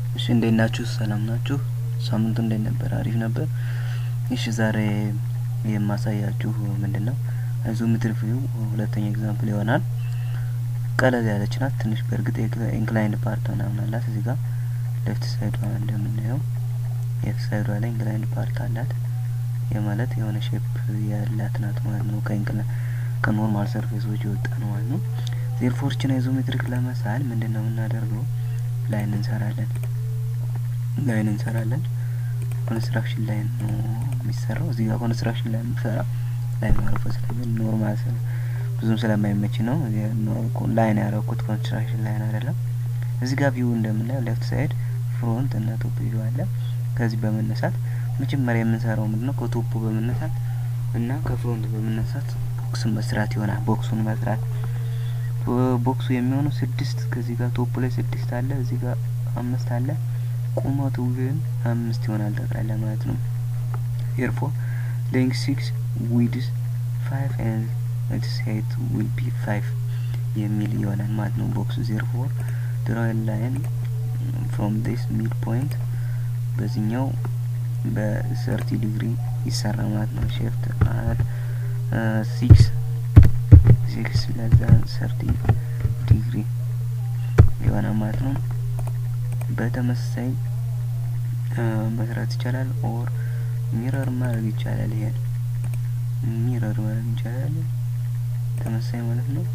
እሺ እንዴት ናችሁ? ሰላም ናችሁ? ሳምንቱ እንዴት ነበር? አሪፍ ነበር። እሺ ዛሬ የማሳያችሁ ምንድን ነው አይዞሜትሪክ ቪው ሁለተኛ ኤግዛምፕል ይሆናል። ቀለል ያለች ናት ትንሽ። በእርግጥ ኢንክላይንድ ፓርት ምናምን አላት እዚህ ጋር ሌፍት ሳይዷ እንደምናየው ሌፍት ሳይዷ ላይ ኢንክላይንድ ፓርት አላት። የማለት የሆነ ሼፕ ያላት ናት ማለት ነው። ከኖርማል ሰርፌሶች የወጣ ነው ማለት ነው። ዜርፎርችን አይዞሜትሪክ ለመሳል ምንድን ነው የምናደርገው? ላይን እንሰራለን ላይን እንሰራለን። ኮንስትራክሽን ላይን ነው የሚሰራው። እዚህ ጋር ኮንስትራክሽን ላይን የምሰራ ላይን ማረፈ ስለሚል ኖርማል ብዙም ስለማይመች ነው ላይን ያረኩት ኮንስትራክሽን ላይን አይደለም። እዚህ ጋር ቪው እንደምናየው ሌፍት ሳይድ ፍሮንት እና ቶፕ ቪው አለ። ከዚህ በመነሳት መጀመሪያ የምንሰራው ምንድነው ከቶፑ በመነሳት እና ከፍሮንት በመነሳት ቦክስን መስራት ይሆናል። ቦክሱን መስራት ቦክሱ የሚሆነው ስድስት ከዚህ ጋር ቶፑ ላይ ስድስት አለ፣ እዚህ ጋር አምስት አለ። ቁመቱ ግን አምስት ይሆናል ጠቅላላ ማለት ነው። ኤርፎር ሌንግ ሲክስ ዊድስ ፋይቭ ኤንድ ኢትስ ሄይት ዊል ቢ ፋይቭ የሚል ይሆናል ማለት ነው ቦክሱ። ዜርፎር ድራው ላይን ፍሮም ዲስ ሚድ ፖይንት በዚህኛው በሰርቲ ዲግሪ ይሰራ ማለት ነው። ሼፍት አት ሲክስ ሲክስ ለዛን ሰርቲ ዲግሪ የሆነ ማለት ነው። በተመሳሳይ መስራት ይቻላል። ኦር ሚረር ማድረግ ይቻላል። ይሄን ሚረር ማድረግ ይቻላል። ተመሳሳይ ማለት ነው።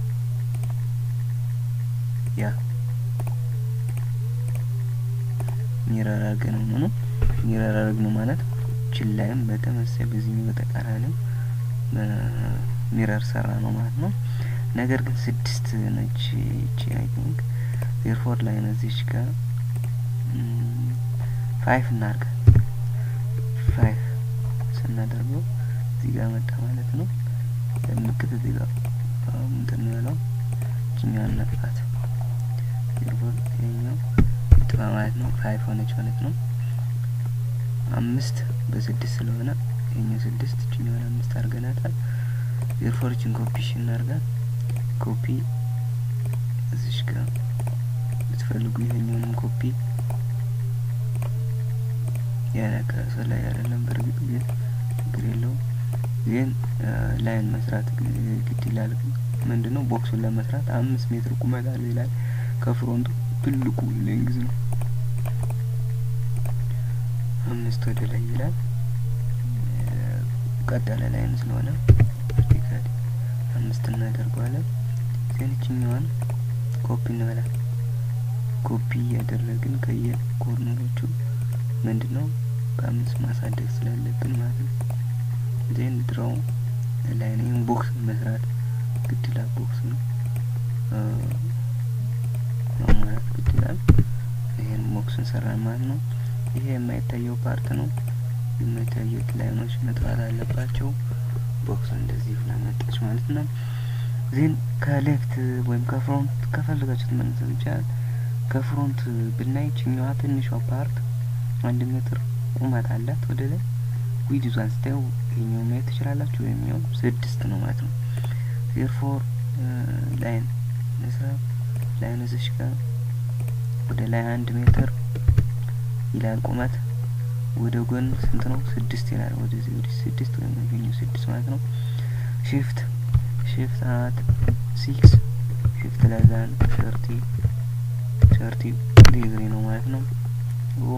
ያ ሚረር አድርገን ነው ነው ሚረር አድርግ ነው ማለት ችላይም በተመሳሳይ በዚህኛው በተቃራኒው ሚረር ሰራ ነው ማለት ነው። ነገር ግን ስድስት ነች ይቺ አይ ቲንክ ዜርፎር ላይ ነዚች ጋር ፋይፍ እናርገ ፋይፍ ስናደርገው እዚህ ጋር መጣ ማለት ነው። ምልክት እዚህ ጋር እንትን ነው ያለው እችኛዋን ነጥፋት ዜርፎር ይሄኛው ጥፋ ማለት ነው። ፋይፍ ሆነች ማለት ነው። አምስት በስድስት ስለሆነ ይሄኛው ስድስት እችኛዋን አምስት አድርገናታል። ዜርፎርችን ኮፒ ሽ እናርጋት ኮፒ እዚሽ ጋር ብትፈልጉ ይሄኛውንም ኮፒ ያነቀሰ ላይ አይደለም። በእርግጥ ግን ችግር የለውም። ግን ላይን መስራት ግድ ይላል። ምንድን ነው ቦክሱን ለመስራት አምስት ሜትር ቁመት አለው ይላል። ከፍሮንቱ ትልቁ ሌንግዝ ነው አምስት ወደ ላይ ይላል። ቀጥ ያለ ላይን ስለሆነ ቨርቲካሊ አምስት እናደርገዋለን። ዜንችኛዋን ኮፒ እንበላል። ኮፒ እያደረግን ከየ ኮርነሮቹ ምንድን ነው በአምስት ማሳደግ ስላለብን ማለት ነው። ዜን ድራው ላይ ነው ቦክስ መስራት ግድ ይላል። ቦክስ ነው ማለት ግድ ይላል። ይሄን ቦክስ እንሰራን ማለት ነው። ይሄ የማይታየው ፓርት ነው። የማይታዩት ላይኖች መጥፋት አለባቸው። ቦክስ እንደዚህ ብላ መጣች ማለት ነው። ዜን ከሌፍት ወይም ከፍሮንት ከፈለጋችሁት መነሳት ይቻላል። ከፍሮንት ብናይ ችኛዋ ትንሿ ፓርት አንድ ሜትር ቁመት አላት ወደ ላይ ዊድ ይዟን ስታዩ ይሄኛው ማየት ትችላላችሁ። የሚሆን ስድስት ነው ማለት ነው። ዜርፎር ላይን ስራ ላይን እዚሽ ጋር ወደ ላይ አንድ ሜትር ይላል ቁመት ወደ ጎን ስንት ነው? ስድስት ይላል። ወደዚህ ወደ ስድስት ወይም ይሄኛው ስድስት ማለት ነው። ሺፍት ሺፍት አት ሲክስ ሺፍት ለዛን ሰርቲ ሰርቲ ዲግሪ ነው ማለት ነው። ኦ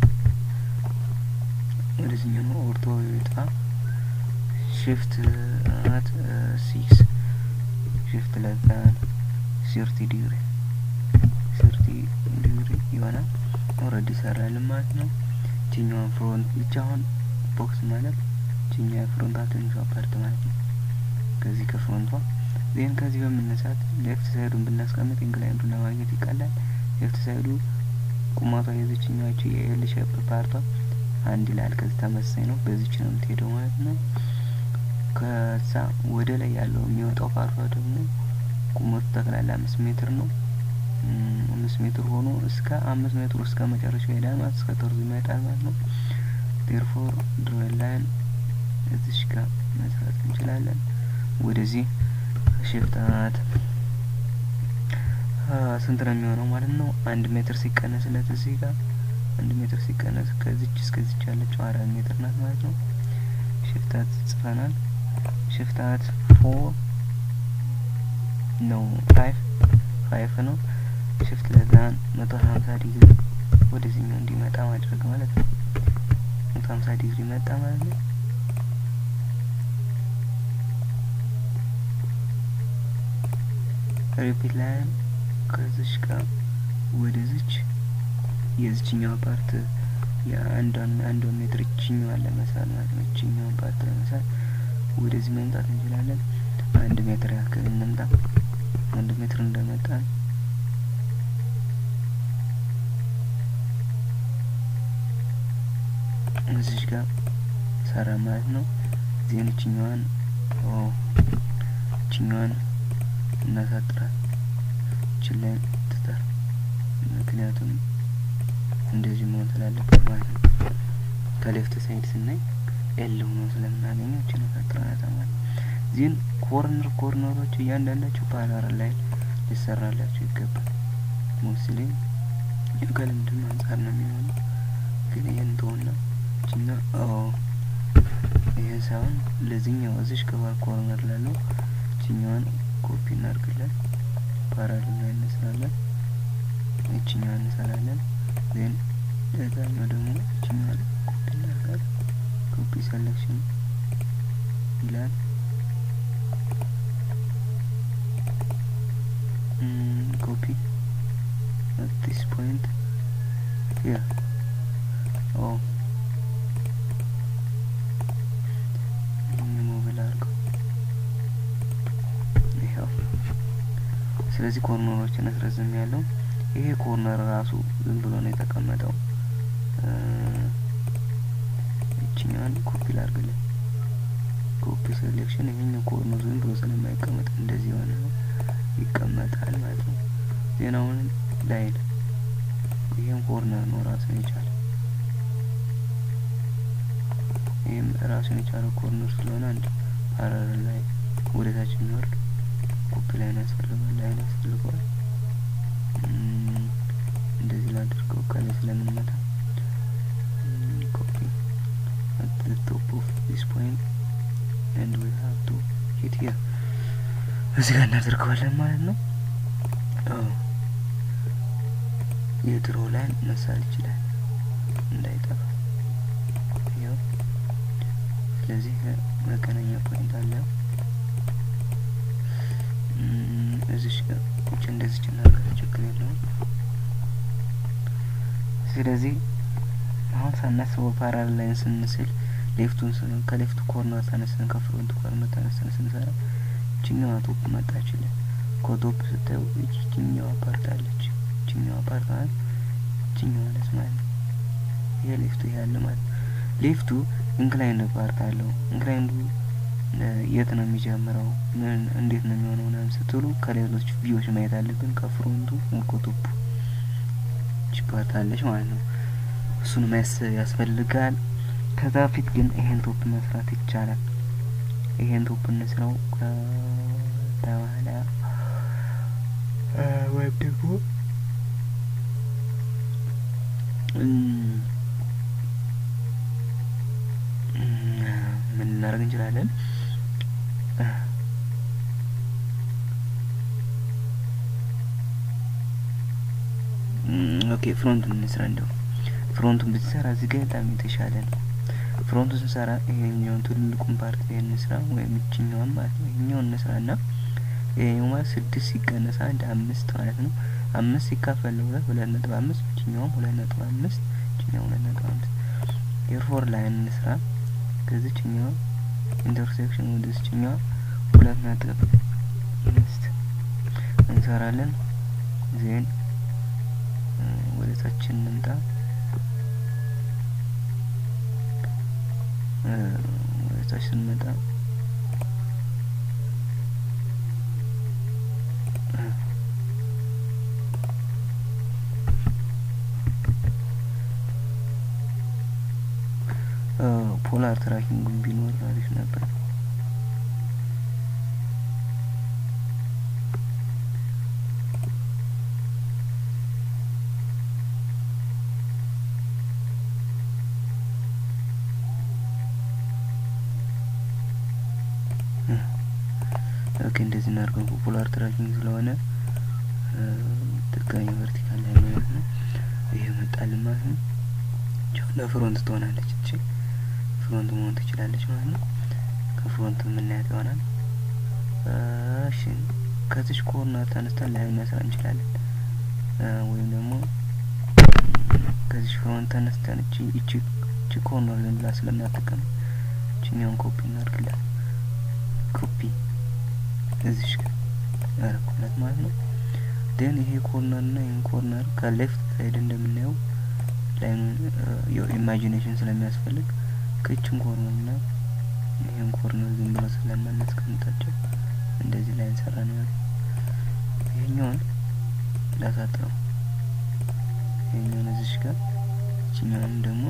ወደዚህኛው ነው ኦርቶ ይወጣ ሺፍት አት ሲክስ ሺፍት ለዛን ሰርቲ ዲግሪ ሰርቲ ዲግሪ ይሆናል። ኦልሬዲ ሰራልን ማለት ነው። ችኛዋን ፍሮንት ብቻ አሁን ቦክስ ማለት ችኛ ፍሮንቷ ትንሿ ፓርት ማለት ነው። ከዚህ ከፍሮንቷ ዜን ከዚህ በመነሳት ሌፍት ሳይዱን ብናስቀምጥ ኢንክላይንዱን ለማግኘት ይቀላል። ሌፍት ሳይዱ ቁመቷ የዚችኛዋች የኤል ሼፕ ፓርቷ አንድ ይላል። ከዚህ ተመሳሳይ ነው። በዚች ነው የምትሄደው ማለት ነው። ከዛ ወደ ላይ ያለው የሚወጣው ፓርቷ ደግሞ ቁመቱ ጠቅላላ አምስት ሜትር ነው። አምስት ሜትር ሆኖ እስከ አምስት ሜትር እስከ መጨረሻው ይሄዳል ማለት እስከ ተርዙ ይመጣል ማለት ነው። ዴርፎር ድሮል ላይን እዚሽ ጋር መስራት እንችላለን። ወደዚህ ሽፍታት ስንት ነው የሚሆነው ማለት ነው? አንድ ሜትር ሲቀነስለት እዚህ ጋር አንድ ሜትር ሲቀነስ ከዚች እስከዚች ያለችው አራት ሜትር ናት ማለት ነው። ሽፍታት ጽፈናል። ሽፍታት ፎር ነው ፋይቭ ፋይቭ ነው። ሽፍት ለዛን መቶ ሀምሳ ዲግሪ ወደዚህኛው እንዲመጣ ማድረግ ማለት ነው። መቶ ሀምሳ ዲግሪ መጣ ማለት ነው። ሪፒት ላይን ከዚች ጋር ወደዚች የዚችኛዋ ፓርት የአንዷን አንዷን ሜትር እችኛዋን ለመሳል ማለት ነው። እችኛዋን ፓርት ለመሳል ወደዚህ መምጣት እንችላለን። አንድ ሜትር ያክል እንምጣ። አንድ ሜትር እንደመጣን እዚች ጋር ሰራ ማለት ነው። ዜን እችኛዋን እችኛዋን እናሳጥራል ችለን ትተር ምክንያቱም እንደዚህ መሆን ስላለበት ማለት ነው። ከሌፍት ሳይድ ስናይ ኤል ሆኖ ስለምናገኘው እችን ፈጥረናታ ማለት ዚህን ኮርነር ኮርነሮች እያንዳንዳቸው ፓራለል ላይ ሊሰራላቸው ይገባል። ሞስሊ ከልምድም አንጻር ነው የሚሆነው። ግን ይህን ተሆና እችኛ ይህን ሳይሆን ለዚህኛው እዚሽ ከባር ኮርነር ላለው እችኛዋን ኮፒ እናድርግለን። ፓራለል ላይ እንስራለን። እችኛዋን እንሰራለን። ዜን ለዛኛው ደግሞ እችኛዋን ኮፒ እናደርጋለን። ኮፒ ሰሌክሽን ይላል። ኮፒ at this point here oh ሞብል አድርገው ይኸው ስለዚህ ኮርነሮችን አስረዝም ያለው ይሄ ኮርነር ራሱ ዝም ብሎ ነው የተቀመጠው። እችኛዋን ኮፒ ላድርግልን። ኮፒ ሴሌክሽን ይሄኛው ኮርነር ዝም ብሎ ስለማይቀመጥ እንደዚህ የሆነ ይቀመጣል ማለት ነው። ዜናውን ላይን ይህም ኮርነር ነው ራሱን የቻለ ይህም ራሱን የቻለ ኮርነር ስለሆነ አንድ ፓራለል ላይ ወደታች የሚወርድ ኮፒ ላይን ያስፈልገዋል ላይን ያስፈልገዋል። እንደዚህ ላድርገው ከላይ ስለምንመታ ኮፒ at the top of this point and we have to hit here እዚህ ጋር እናደርገዋለን ማለት ነው። የድሮ ላይ መሳል ይችላል እንዳይጠፋ። ያው ስለዚህ መገናኛ ፖይንት አለ። እዚሽ ቁጭ እንደዚች እናርጋት ችግር የለውም። ስለዚህ አሁን ሳናስበው ፓራል ላይን ስንስል ሌፍቱን ከሌፍቱ ኮርነር ተነስተን ከፍሮንት ኮርነር ተነስተን ስንሰራ ይችኛዋ ቶፕ መጣችልን። ከቶፕ ስታዩ ይችኛዋ ፓርት አለች። ይችኛዋ ፓርት ማለት ይችኛዋ ነች ማለት ነው። ይሄ ሌፍቱ ይሄ ያለ ማለት ነው። ሌፍቱ ኢንክላይንድ ፓርት አለው። ኢንክላይንዱ የት ነው የሚጀምረው? ምን እንዴት ነው የሚሆነው? ምናምን ስትሉ ከሌሎች ቪዎች ማየት አለብን። ከፍሮንቱ ከቶፑ ይች ፓርት አለች ማለት ነው። እሱን ማየት ያስፈልጋል። ከዛ ፊት ግን ይሄን ቶፕ መስራት ይቻላል። ይሄን ቶፕ እንስራው ከዛ በኋላ ወይም ደግሞ ምን እናደርግ እንችላለን? ኦኬ ፍሮንቱን እንስራ። እንደው ፍሮንቱን ብትሰራ እዚህ ጋር በጣም የተሻለ ነው። ፍሮንቱን ስንሰራ ይሄኛውን ትልቁን ፓርት ይሄን እንስራ፣ ወይም እችኛዋን ማለት ነው። ይሄኛውን እንስራ እና ይሄኛው ማለት ስድስት ሲቀነስ አንድ አምስት ማለት ነው። አምስት ሲካፈል ለሁለት ሁለት ነጥብ አምስት እችኛውም ሁለት ነጥብ አምስት እችኛው ሁለት ነጥብ አምስት ኤርፎር ላይን እንስራ። ከዚችኛዋ ኢንተርሴክሽን ወደ ዚችኛዋ ሁለት ነጥብ አምስት እንሰራለን። ዜን ወደ ታች እንምጣ። ወደ ታች ስንመጣ ፖላር ትራኪንግ ቢኖር አሪፍ ነበር። እንደዚህ እናድርገው። ፖፑላር ትራኪንግ ስለሆነ ትክክለኛ ቨርቲካል ላይ ማለት ነው። ይሄ መጣልን ማለት ነው። ለፍሮንት ትሆናለች እቺ ፍሮንት መሆን ትችላለች ማለት ነው። ከፍሮንት የምናያት ይሆናል። እሺ ከዚች ኮርነር ተነስተን ላይ መስራት እንችላለን። ወይም ደግሞ ከዚች ፍሮንት ተነስተን እቺ እቺ እቺ ኮርነር ዝም ብላ ስለማትቀም እቺኛውን ኮፒ እናድርግላት። ኮፒ እዚሽ ጋር ያረኩላት ማለት ነው። ደን ይሄ ኮርነር እና ይህን ኮርነር ከሌፍት ሳይድ እንደምናየው ላይኑን ኢማጂኔሽን ስለሚያስፈልግ ከችን ኮርነር እና ይህን ኮርነር ዝም ብሎ ስለማናስቀምጣቸው እንደዚህ ላይ እንሰራ ነው ያለው። ይሄኛውን ላሳጥረው፣ ይሄኛውን እዚሽ ጋር ይችኛውን ደግሞ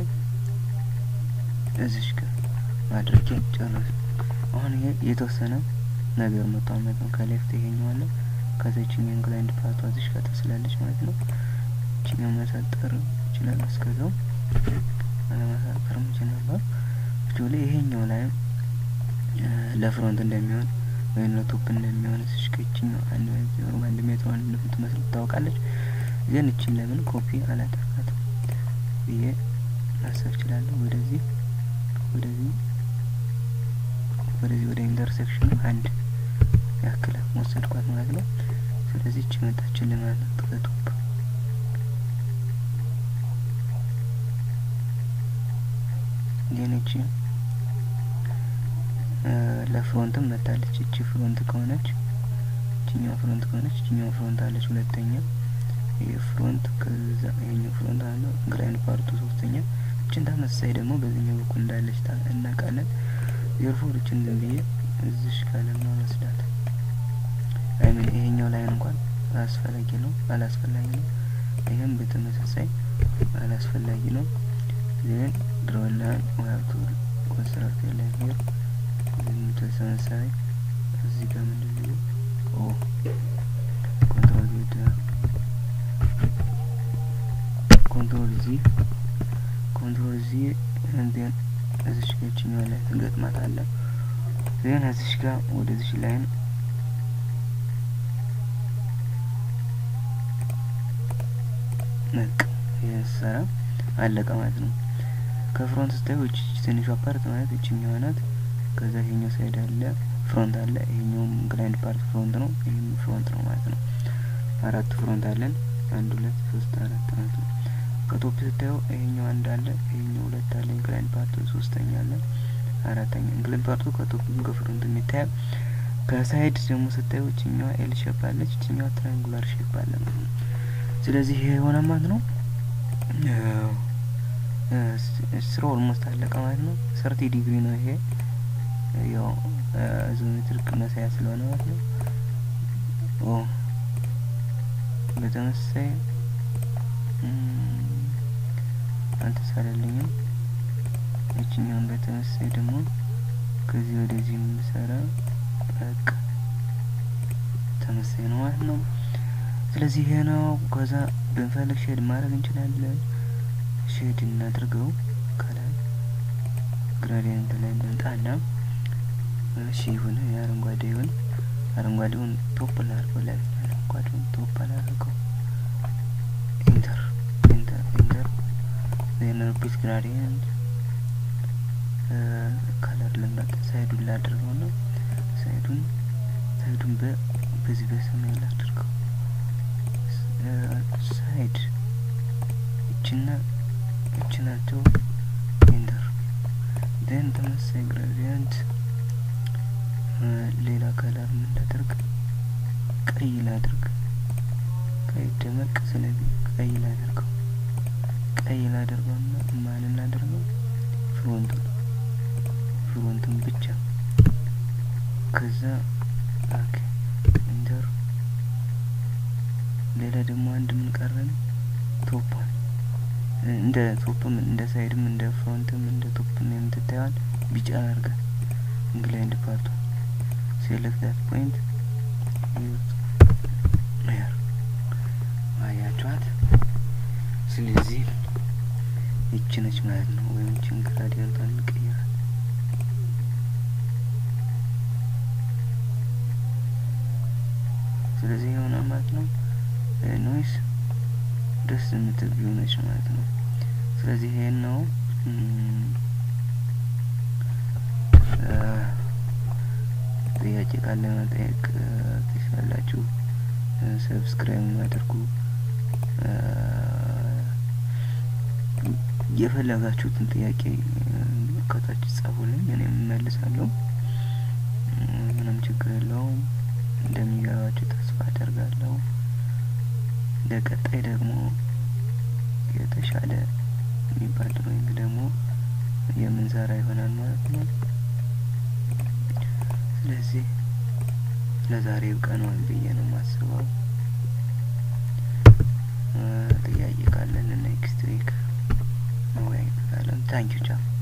እዚሽ ጋር ማድረግ ጨረስ። አሁን ይሄ የተወሰነ ነገር መጥቷል ማለት ነው። ከሌፍት ይሄኛው አለ፣ ከዛ ይችኛው ኢንክላይንድ ፓርቷ እዚሽ ጋር ተስላለች ማለት ነው። ይችኛው መሳጠር ይችላል። እስከዛው አለማሳጠር ይችላል። አክቹዋሊ ይሄኛው ላይ ለፍሮንት እንደሚሆን ወይም ለቶፕ እንደሚሆን እዚሽ ከችኛው አንድ ዜሮ አንድ ሜትር አንድ እንደምትመስል ታውቃለች። ግን እችን ለምን ኮፒ አላደርጋትም ብዬ ማሰብ እችላለሁ። ወደዚህ ወደዚህ ወደዚህ ወደ ኢንተርሴክሽኑ አንድ ያክል ወሰድኳት ማለት ነው። ስለዚህ እቺ መጣችልን ማለት ነው ከቶፕ ግን እቺ ለፍሮንትም መታለች። እቺ ፍሮንት ከሆነች እቺኛው ፍሮንት ከሆነች እቺኛው ፍሮንት አለች ሁለተኛ። ይሄ ፍሮንት ከዛ ይሄኛው ፍሮንት አለ ግራይንድ ፓርቱ ሶስተኛ። እችን ተመሳሳይ ደግሞ በዚህኛው በኩል እንዳለች እናውቃለን። ዜርፎር እችን ዝም ብዬ እዚሽ ካለማ መስዳት አይምን ይሄኛው ላይን እንኳን አስፈላጊ ነው አላስፈላጊ ነው። ይህም በተመሳሳይ አላስፈላጊ ነው። ዜን ድሮን ላይን ወያቱ ኮንስትራክት ላይ ሄር ተመሳሳይ እዚህ ጋር ምንድን ነው ኦ ኮንትሮል ዜድ ኮንትሮል ዚ ኮንትሮል ዚ እንዴን እዚሽ ጋር ይችኛዋ ላይ ትገጥማታለህ። ዜን እዚሽ ጋር ወደዚሽ ላይን ነቅ የሰራ አለቀ ማለት ነው። ከፍሮንት ስታዩ እቺ ትንሿ ፓርት ማለት እችኛዋ ናት። ከዛ ይሄኛው ሳይድ አለ ፍሮንት አለ። ይሄኛውም ግላይንድ ፓርት ፍሮንት ነው፣ ይሄም ፍሮንት ነው ማለት ነው። አራት ፍሮንት አለን። አንድ ሁለት ሶስት አራት ማለት ነው። ከቶፕ ስታዩ ይሄኛው አንድ አለ፣ ይሄኛው ሁለት አለ። ግላይንድ ፓርቱ ሶስተኛ አለ፣ አራተኛ ግላይንድ ፓርቱ ከቶፕም ከፍሮንት የሚታየው። ከሳይድ ደግሞ ስታዩ እችኛዋ ኤል ሼፕ አለች፣ እችኛዋ ትራያንጉላር ሼፕ አለ ማለት ነው። ስለዚህ ይሄ የሆነ ማለት ነው ስራ ኦልሞስት አለቀ ማለት ነው። ሰርቲ ዲግሪ ነው ይሄ ያው ዞሜትሪክ መሳያ ስለሆነ ማለት ነው። ኦ በተመሳሳይ አልተሳለልኝም። ይችኛውን በተመሳሳይ ደግሞ ከዚህ ወደዚህ የምንሰራ በቃ ተመሳሳይ ነው ማለት ነው። ስለዚህ ይሄ ነው። ከዛ ብንፈልግ ሼድ ማድረግ እንችላለን። ሼድ እናድርገው ከላይ ግራዲየንት ላይ እንምጣና እሺ ይሁን የአረንጓዴ ይሁን አረንጓዴውን ቶፕ ላድርገው ላይ አረንጓዴውን ቶፕ ላድርገው ኢንተር ኢንተር ኢንተር ዜን ሪፒት ግራዲየንት ከለር ልምረጥ ሳይዱን ላድርገው ነው ሳይዱን ሳይዱን በ በዚህ በሰማይ ላድርገው ሳይድ እችና እች ናቸው ኢንተር ዜን ተመሳሳይ ግራዲየንት ሌላ ከለር ምን ላድርግ? ቀይ ላድርግ። ቀይ ደመቅ ስለዚህ ቀይ ላድርገው። ቀይ ላድርገውና ማንን ላድርገው? ፍሮንቱን ፍሮንቱን ብቻ። ከዛ ኦኬ ኢንተር። ሌላ ደግሞ አንድ ምን ቀረን? ቶፓን እንደ ቶፕም እንደ ሳይድም እንደ ፍሮንትም እንደ ቶፕም የምትታየዋል ቢጫ አድርጋት እንግላይንድ ፓርቷ ሴሌክት ዳት ፖይንት ር አያችኋት። ስለዚህ ይቺ ነች ማለት ነው። ወይም ይችን ግራዲየንቷን እንቀይራል። ስለዚህ ይሆናል ማለት ነው። ኖይስ ደስ የምትል ቪው ነች ማለት ነው። ስለዚህ ይሄን ነው ጥያቄ ካለ መጠየቅ ትችላላችሁ። ሰብስክራይብ አድርጉ። የፈለጋችሁትን ጥያቄ ከታች ጻፉልኝ፣ እኔም እመልሳለሁ። ምንም ችግር የለውም። እንደሚገባችሁ ተስፋ አደርጋለሁ። ለቀጣይ ደግሞ የተሻለ የሚባል ድሮይንግ ደግሞ የምንሰራ ይሆናል ማለት ነው። ስለዚህ ለዛሬ ይብቃናል ብዬ ነው የማስበው። ጥያቄ ካለን ኔክስት ዊክ መወያየት ካለን ታንኪዩ ቻው።